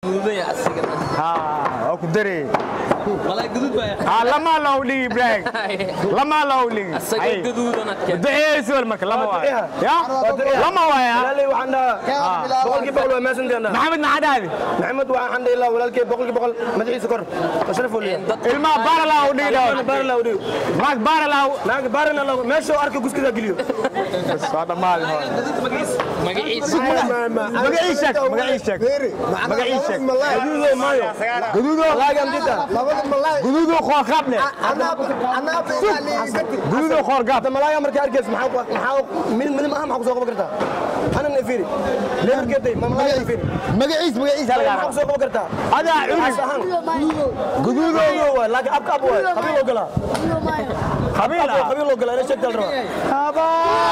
gududaya asigana ها اكو دري malay gudud baa ها لما لو لي براك لما لو لي asaga gaduudana keen دعي سؤال مك لما واي يا لما واي walaalay waxaan dhahaa boqolkii boqol waa meesanteena محمد نعدادي maxamed waxaan dhihi lahaa walaalkay boqolkii boqol madaxiisa kor ashraf waliya الماء بار الله ودي baar la udhiyo معك بار الله naag baarina la meesha arka guskida geliyo بس هذا مال هون magaciisa مقعيشك مقعيشك مقعيشك gaduudo maayo قدودو laagan dita قدودو خور قبله قدودو خور قبل hadda malaaga markaa arkays maxaa maxaa mid mid maaha maxaa ku soo qaban kartaa ana nafiri leerkeeday ma malaaga nafiri مقعيش مقعيش maxaa ku soo qaban kartaa هذا As عرس ahaan قدودو gaduudo waay laakiin abka ab waay qabiil oo galaa خبيلة qabiil oo galaa ina sheegtaa la rabaa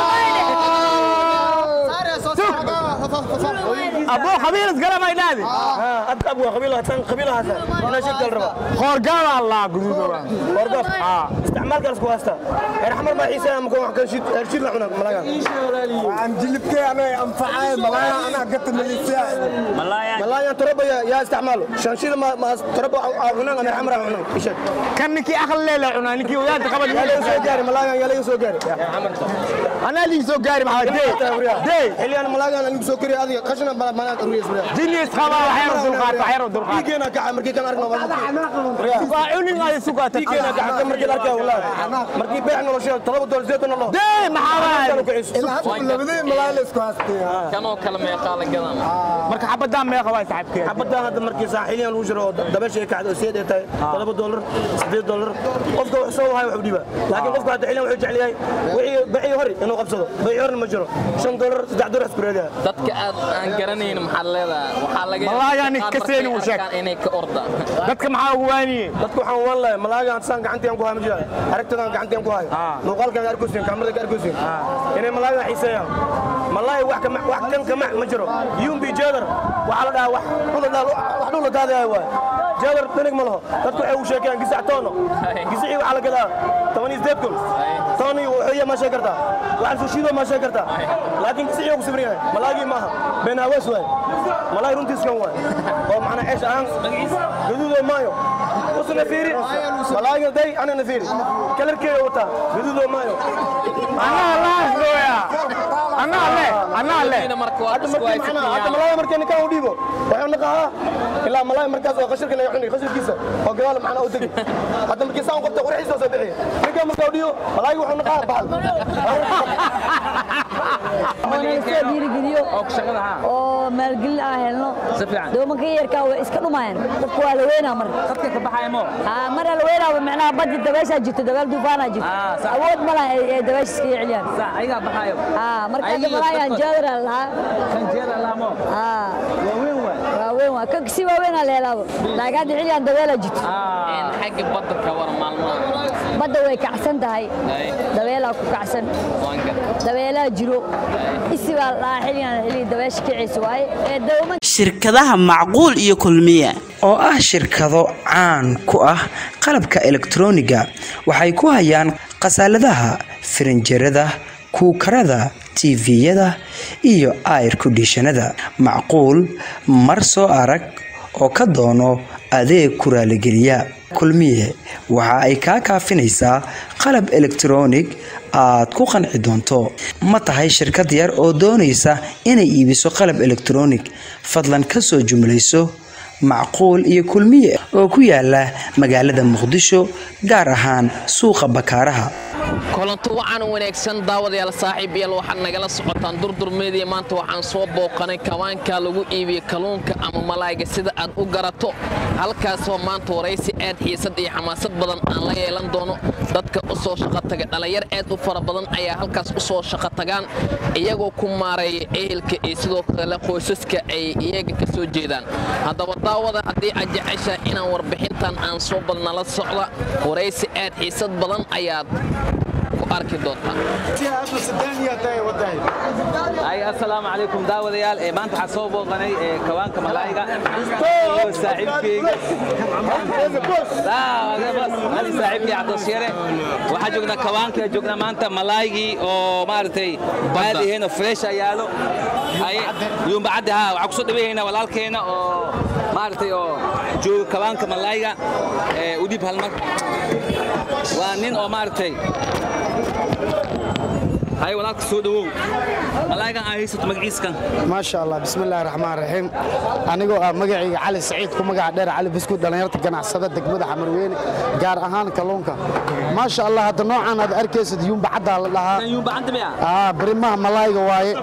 ابو خبير اسقلا ما ينادي ها abka ab waay qabiil haasan qabiilahaasa ina sheegtaa la rabaa خور قبل الله قدودو wargaf isticmaalkaas ku haysta reer xamar baa xiisa ama wax kan shid shid la cunaa malaaga عن جلبتي انا انفعي ملايا انا قلت مليسيا malaaga toroba yaa isticmaalo shanshida ma ma toroba cunaan ama xamar cunaan isha كان نكي اخر ليله عنا نكي وياك قبل yaa laga soo gaari malaaga yaa laga soo gaari انا اللي سو قاري مع دي دي xiliyaan malaaga anigu soo kariya adiga qashna bala manaa uriyay suuriya جينيس خلا وحير دلقات وحير دلقات diigeena kaca markii kan aragno فاعوني هاي سوقات diigeena kaca markii la arkay wallahi markii beex nolosha talaba dool zeetan nolol دي محاول لبدين ملايا لسكو هاستي kanoo kale meeqaa la gadan marka xabadaan meeqa waa saaxiibkee xabadaan hadda markii saaxiiliyan lagu jiro dabaasha ay kacdo seed ay tahay todoba doolar sideed doolar qofka wax soo wahay wax u dhiba laakiin qofka hadda xiliyan wuxuu jecel yahay wixii bixii hore inuu qabsado bixii horena ma jiro shan doolar saddex doolar isku reedaa dadka aad aan garanayn maxaa leedahay waxaa laga Wallaahi yaabaa ani qaar kaseen markay uu sheeg. arkaan inay ka ordaan dadka maxaa ugu waaniyey dadku waxaan waan lahay malaagaan saan gacantiyan ku hayo ma jiraan aragtadaan gacantiyan ku hayo muuqaalkan arkoosin kaamirada arkoosin inay malaagaan xiiseeyaan malaahi wax kama wax kan kama ma jiro yumbi jeedar waxaa la dhahaa wax dhul wax dhul la daadayahay waay jeedar danig ma laho dadku waxay u sheekayaan gisac toono gisicii waxaa la gadaa toban iyo sideed kun tooni wuxuuya ma sheeg kartaa waxaan sushiido ma sheeg kartaa laakiin gisicii ku sibrin yahay malaagii maaha been awees waay malaahi runtiiskan waay oo macnaa ceesh ahaan gaduudoo maayo usna fiiri malaaga day anana fiiri kalarkeeda wataa gaduudoo maayo anaa laasdooya anaa le anaa le Ina marka waa hadda isku markii macnaa hadda haysataan malaaga markii ninkaan u dhiibo waxuu naqahaa ilaa malaaga markaas oo qashirka laga cuni qashirkiisa oo gadaal macnaa u degi hadda markii saan qabta qurxiisa soo bixiya ninkaan markaa u dhiibo malaaga wuxuu naqahaa bahal soo dhiirigeliyo oo maalgelin aan helno doomanka yarkaa way iska dhumayaan dadku waa la weynaa mar haa maraa la weynaaba micnaha baddi dabeeshaa jirto dabeel duufaanaa jirto awood ma laha ay ay dabeesha iskaga celiyaan haa marka hadda malaayaan jaadara lahaa haa waaweyn waa ka si waaweynaa la helaaba laakiin hadda xiliyaan dabeelaa jirto Een, xagga badda ka war maalmaha badda way kacsan tahay dabeelaa ku kacsan waan gar dabeelaa jiro isi baa la dhahaa xiliyaan xilli dabeesha kicaysa waaye ee dooman shirkadaha macquul iyo kulmiye oo ah shirkado caan ku ah qalabka elektrooniga waxay ku hayaan khasaaladaha firinjerada kuukarada tiviyada iyo air kondishanada macquul mar soo arag oo ka doono adeeg ku raaligeliya kulmiye waxa ay kaa kaafinaysaa qalab elektroonig aad ku qanci doonto ma tahay shirkad yar oo doonaysa inay iibiso qalab elektroonig fadlan ka soo jumlayso macquul iyo kulmiye oo ku yaala magaalada muqdisho gaar ahaan suuqa bakaaraha kolanto waxaan wanaagsan daawadayaal saaxiib yaal waxaad nagala socotaan durdurmeedii maanta waxaan soo booqanay kawaanka lagu iibiyo kalluunka ama malaayga sida aad u garato halkaasoo maanta waraysi aad xiisad iyo xamaasad badan aan la yeelan doono dadka u soo shaqo taga dhallinyar aad u fara badan ayaa halkaas u soo shaqo tagaan iyagoo ku maareeya ehelka iyo sidoo kale qoysaska ay iyaga ka soo jeedaan haddaba daawada haddii aad jeceshahay inaan warbixintan aan soo badnala socda waraysi aad xiisad badan ayaad ku arki doontaa ay assalaamu calaykum daawadayaal ee maanta waxaa soo booqanay ee kawaanka malaayga iyo saaxiibkeyga ali saaxiibkey cabdosheere waxaa joognaa kawaanka joognaa maanta malaaygii oo maaragtay baadiheen oo fresh yaalo yumba cadde ha waxaa kusoo dhaweeyaynaa walaalkeena oo maaragtay oo jooga kawaanka malayga ee u dhib hal mar waa nin oo maaragtay hay walaalka soo dhawow malaygan aa haysato magaciiskan maasha allah bismillahi raxmaan raxiim anigoo ah magacayga cali saciid ku magaca dheer cali buskud dhallinyarta ganacsada degmada xamarweyne gaar ahaan kalluunka maasha allah hadda noocan aad arkaysid yuumba caddaa la dhahaa yuumba cadda miya aa barimaha malayga waaye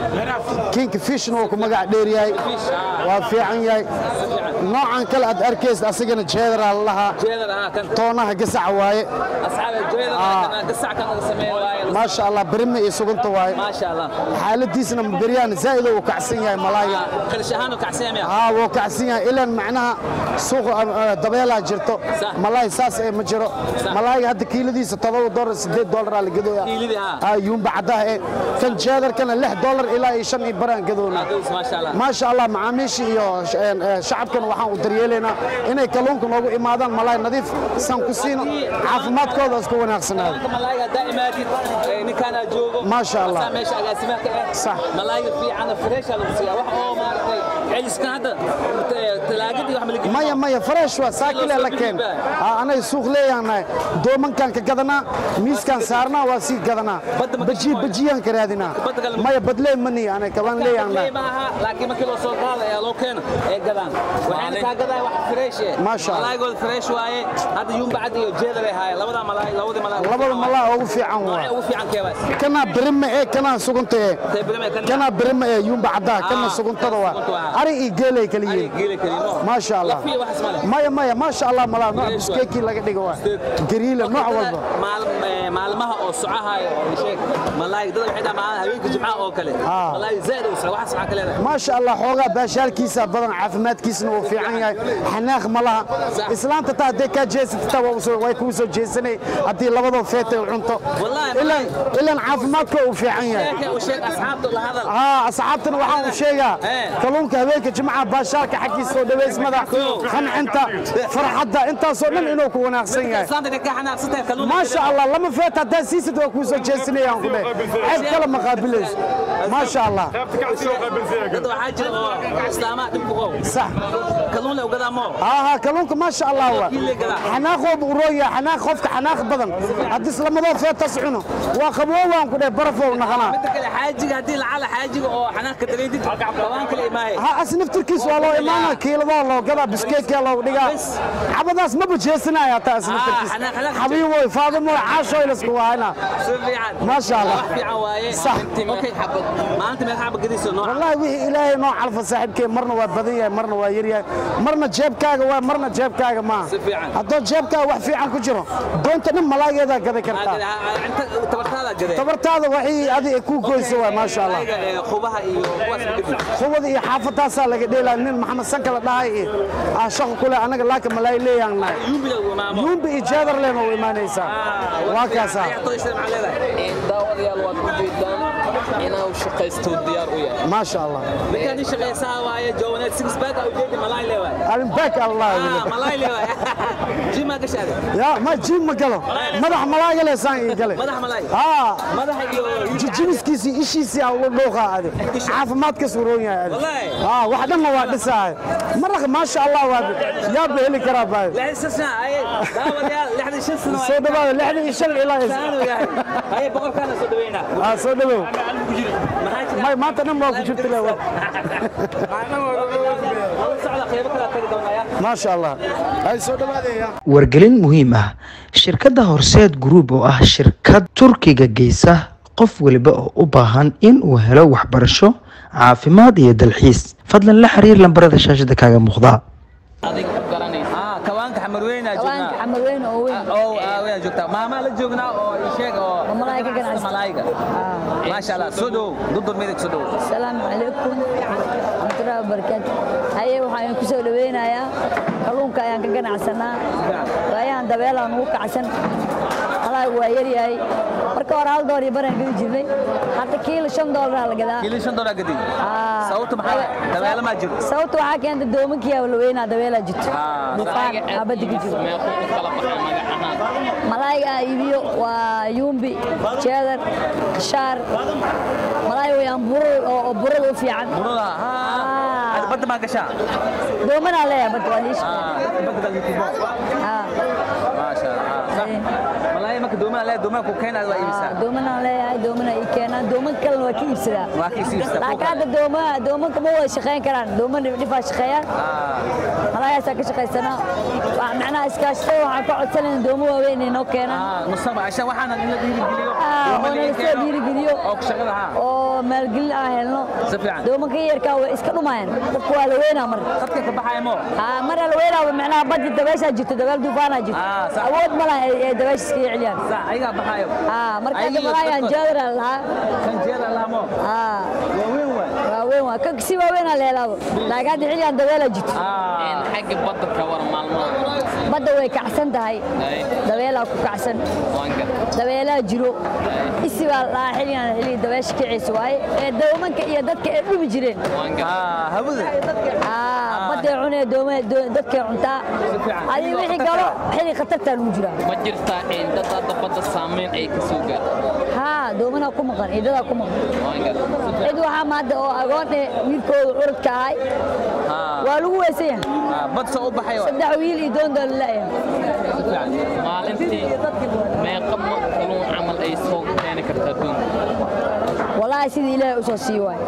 kinka fishna wuu ku magaca dheer yahay waa fiican yahay noocan kale aad arkaysid asagana jeedaraa la dhahaa jeedar ah kan toonaha gasaca waaye asxaabe jeedar ah kan gasac kan laga sameeyo waaye maasha allah barima iyo sugunta waaye maasha allah xaaladiisna beryahan zaa'ida uu kacsan yahay malayga qalish ahaan oo kacsan miya haa wuu kacsan yahay ilan macnaha suuqa dabeelaa jirto Sax. malaay saas ee ma jiro malaayga hadda kiiladiisa todoba dolar sideed dolaraa la gadooya Kiiladii, haa. haa yuumba caddaha ee kan jeedarkana lix dolar ilaa iyo shan iyo baraan gadoona Adows, maasha allah maasha allah macaamiisha iyo sh- een, ee, shacabkana waxaan u daryeelaynaa inay kalluunka noogu imaadaan malaay nadiif san ku siino caafimaadkooda isku wanaagsanaado kawaanka malayga haddaa imaadid ee ninkaan aa joogo Maasha Allah. asaa meesha agaasimaha ka ah Sax. malayga fiican oo fresh aa lagu siiyaa wax oo maaragtay celiskan hadda eh, talaagadii wax ma la gelin maya maya fresh waa saakile la keen Aa, anay suuq leeyahay doomankan ka gadanaa miiskan saarnaa waa sii gadanaa Badda ma baji gasho bajiyaan ka raadinaa Badda kale ma- maya badlee mani anay kabaan leeyahay ma aha laakiin markii loo soo qaada ayaa loo keena ee gadaan waxayna kaa gadaan wax fresh eh Maasha Allah. malaygooda fresh waaye hadda yuumba cad iyo jeedar ay haayeen labada malaay labadii malaay labada malaa ugu fiican waa waa ugu fiican keebaa kana birima ee kana sugunta ee tay birame kan kana birima ee yumba caddaa kana Ah, suguntada waa sugunta waa. ari iyo geelay kala Ari yihiin geela kaliino maasha allah lafiya waxas male maya maya maasha allah malaa nooc Fresh waa. biskeekii laga dhigo waa gariila nooc walba Maal- eh, maalmaha oo socahayo oo sheeg malaay dad waxay dhamaan habeenka jimcaha oo kale Ah. malaay zaid u soo waxas waxa kale leedahay maasha allah xoogaa baashaalkiisa badan caafimaadkiisana wuu fiican yahay xanaaq ma laha Sax. islaanta taa haddee kaa jeesatata waa usoo- way kuu soo jeesanay haddii labadoo feetay cunto Wallaahi, ilan ilan caafimaadka uu fiican yahay sheekay u sheeg asxaabta la hadal haa asxaabtana waxaan u sheegaa Eh. kalluunka habeenka jimcaha baashaalka xaggiisa soo dhawaysmada qancinta farxadda intaasoo dhan inuu ku wanaagsan yahay islaanta ka xanaaqsatay kalluun maasha allah lama feet haddaa siisid waa kuu soo jeesanayaan ku dheh ceeb kale ma qaabilayso maasha allah dad waxaa jira oo islaamaha dhib ku qow sax kalluun la ogadaa moo ها ها كلونك ما شاء الله هو كيلي قلع. حناخ ورويا حناخ خفك حناخ بدن هدي سلمدو في تسعنو وقبو وان كده برفو نخنا midda kale xaajiga haddii lacala xaajiga oo xanaaqka dareydid qabaan kale imaahe ها اسنف تركيس والله ايمانا كيلو لو قدا بسكيت يلا ودغا بس. عبداس ما بجيسنا يا تا اسنف آه، تركيس حناخ- حناخ. حبيبي فاضل عاشو يلسكو هنا si fiican ما شاء الله. wax fiican waaye صح. okay xabad maanta meel xabad gadiso nooca والله وحي الهي نوع على صاحبك مرنا وبدية مرنا ويريا مرنا جيبكاga waa marna jeebkaaga ma Si fiican. hadoo jeebkaaga wax fiican ku jiro doonta dhan malaageeda gadi kartaa inta tabartaada gadee tabartaada waxay adiga ku goyso waa maasha allah Malaayga, ee, qubaha iyo kuwaas ma gadid qubada iyo xaafadaasaa laga dheelaa nin maxamed sanka la dhahay iyo ah shaqo kule anaga laaka malaay leeyaan nahay yuumbi lagu imaamo yuumbi iyo jeedar leena u imaanaysaa waa kaasaa ayatoysa maxaa leedahay daawadayaal waad ku jeedaan inuu shaqaysto diyaar u yahay maasha allah ninkaan nin shaqaysaa waaye joowaneed six back au jeedi malaay leewaay arinbaak allah ah malaay leewaay jimaa gashaade ya ma jiim ma galo madax malaaga leesaan ii gale madax malaay haa madaxa iyo jijimiskiisii ishiisii aa u dhuuqa ade caafimaadka suuroon yahay ade Wallahi. haa wax dhanna waa dhisaay maraq maasha allah waa yaaba heli karaa baayo lixdan sano aye daawadayaal lixdan shan sano soo dhawaada lixdan iyo shan ilaa saanu yahay aye boqolkaana soo dhaweynaa aa soo dhawow maxaa jira may maanta dhan waa ku jirta le Wala socda qaybo kala tagi doonaya maasha allah ay soo dhawaadaya wargelin muhiim ah shirkadda horseed group oo ah shirkad turkiga geysa qof waliba oo u baahan in uu helo waxbarasho caafimaad iyo dalxiis fadlan la xiriir lambarada shaashada kaaga muuqda adiga ku garanaysa ah kawaanka xamarweynaa kawaanka joognaa xamar weyn oo weyn oo aawaya joogtaa maamaa la joognaa oo ii sheeg oo Oo malaay ka ganacsi. malaayga maasha allah soo dhow dudur meedag soo dhow asalaamu calaykum waraxmatullaahi wabarakaatu haye waxaan ku soo dhaweynayaa kalluunka ayaan ka ganacsanaa waayahan dabeelaan ugu kacsan malaagu waa yaryahay marka hore hal door iyo baraan gedi jirnay hadda kiilo shan doolara la gadaa kiilin shan doollar gadi Ah. sababta maxaa dabeelo maa jiro sababta waxaa keenta doomankiyaa la weynaa dabeelaa jirto Ah. dufaan aabadda ku jiro meequu u kala baxay magac ahaan malaayga aan iibiyo waa yumbi jeedar shaar malaay weyaan burur oo oo burada u fiican burada Ah. ha badda maa gashaa doomanaa leeyahay badda waa liish badda gal youtube maasha allah sax malaay marka doomana leeyahay doomana ku keenaad waa iibisaa doomanaa leeyahay doomana ii keenaan dooman kalena waa ka iibsadaa waa ka iibsadaa laakiin hadda dooma doomanka ma wada shaqayn karaan dooman dhifaa shaqeeyaan malaayaasaa ka shaqaysanaa Wax- macnaha iskaashatada waxaan ka codsanayna doomo waaweyn inay noo keenaan nusaba asha waxaana in la dhiirigeliyo Ah, oo dooma laga nala soo keeno, dhiirigeliyo oo ku shaqada ha oo maalgelin aan helno si fiican doomanka yarkaa way iska dhumayaan dadka waa la weynaa mar qadka ka baxaya mo haa mar la weynaa macnaha baddi dabeeshaa jirto dabeel duufaanaa jirto Ah, sax. awood ma laha ay dabeesha iskaga celiyaan sax ayagaa baxayo haa marka Ayaga iyo malaayaan dadkooda. jeedara lahaa kan jeeda lahmo haa waa weyn waay waaweyn waa kan si waaweynaa la helaabo laakiin hadda xilligan dabeelaa jirto Een, xagga badda ka war maalmaha badda way kacsan tahay Ay, dabeelaa ku kacsan waan gar dabeelaa jiro isi baa la dhahaa xilligan xilli dabeesha kiciisa waaye ee doomanka iyo dadka ay dhumi jireen waan gar hawada aa badday cunee dooma doo- dadkay cuntaa fiican. adiga wixii galo xilli khatartaa lagu jiraa ma jirtaa een, dad hadda badda saameyn ay ka soo gaarto haa doomanaa ku maqan ciidadaa ku maqan waan gar cid waxaa maadda oo agoon eh wiilkooda curadka ahay waa lagu weysan yahay bad soo u baxayo saddex wiil iyo doon doon la'yahay maalintii meeqa ma kaluun camal ay soo keeni kartaa doonta walaahi sidii ilaahay u soo sii waay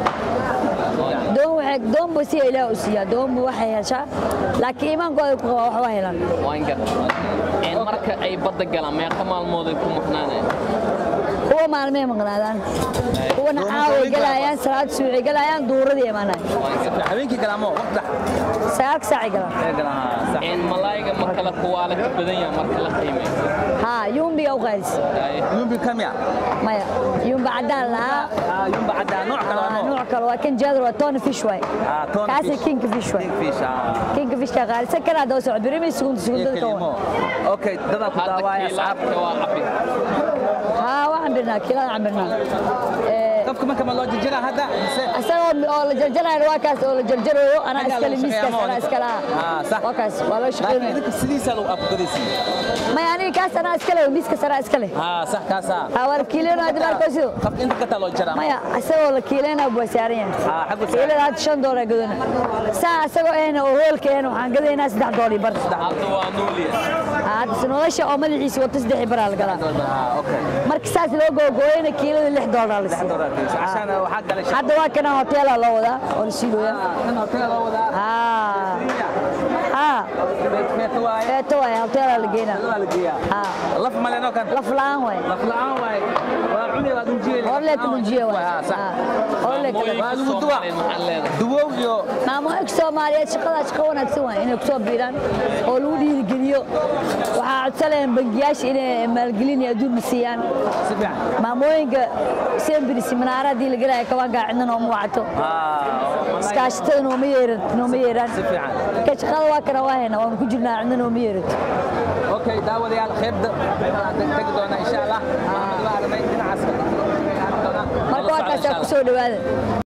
doon waxay doon buu siya ilaahay u siiyaa doon buu waxay heshaa laakiin iimaankooda ku qabaa wax waa helaan waan gar Een, marka ay badda galaan meeqa maalmood ay ku maqnaanayaan kuwa maalmay maqnaadaan kuwana caaway galayaan salaad suucay galayaan duuradii imaanaya habeenkii galaamo waqta sagaalka saacay galaan ee galaan sax Een, malaayga ma kala kuwaale ka badan yahay marka la qiimeeyo haa yumbiga u qaadis Ay, yumbi kamia maya yumba caddaan lahaa ah yumba cadda nooc kale Waa waa nooc kale waa kan jaadar waa tona fish waay ah ton kaasi kinka fish waay fish ah kinka fishka qaalisan kana daba socod birimi sugunta sugunta ka kelimo okay dada ku hadda daawaya asxaab kiilaadka waa cabi haa waxaan birnaa kiilaan cabirnaa ee qofka marka ma loo jijira hadda mise asagoo oo la jarjarayo waa kaas oo la jarjarayo anaa Xaggaa iskale lagu miiskaas shaqeeyaa anaa ma iskale Ah, sax. waa kaas waa loo laakiin shaqeynaya idinka sidiisa lagu afgadaysi maya aniga kaas anaa iskale miiskaas anaa iskale ah sax kaasa haa waa la kiileeno hadda baalkoosido qofka inta kata loo jira maya asagoo la kiileynaa buu saaran yahay ah xagu kiilada hadda shan doolar gadana saa asagoo ahna oo hoolka ahna waxaan gadaynaa saddex doolar bar hadda waa nuuliya hadda nolosha oo madaxiisa wata saddex baraa la gadaa ah okay marka saas loo googooyana kiilada lix doolar la siiyo dolarkiisa عشان waxaa kale hadda waa kana hoteela loo wadaa oo la siidooya kan hotel loo wadaa haa haa feeto waaye feeto waay hoteela la geynaa waa la geeyaa haa laf maleno kan laf la'aan waay laf la'aan waaye waa cuni waa dunjiye horlee ka dhujiye waay ah sax Haa, horlee ka waa Maamoyinka lagu duwa Soomaaliyeed maxaa leedahay duwow iyo maamooyinka soomaaliyeed shaqadaa shaqo wanaagsan waay inay kusoo biiraan oo lagu dhiirigeliyo waxaa codsanayaan bangiyaasha inay maalgelin iyo adduun siiyaan si fiican maamooyinka sembiri siminaara haddii la gelaya kabaankaa cidna nooma wacato ah iskaashatada nooma yeeran nooma yeeraan si fiican ka shaqada waa kana waa haynaa waanu ku jirnaa cidna nooma yeerato okay daawadayaal qaybda tagi doona insha allah waxaan la aragnay dhinacaas marka waa kaasaa ku soo dhowaada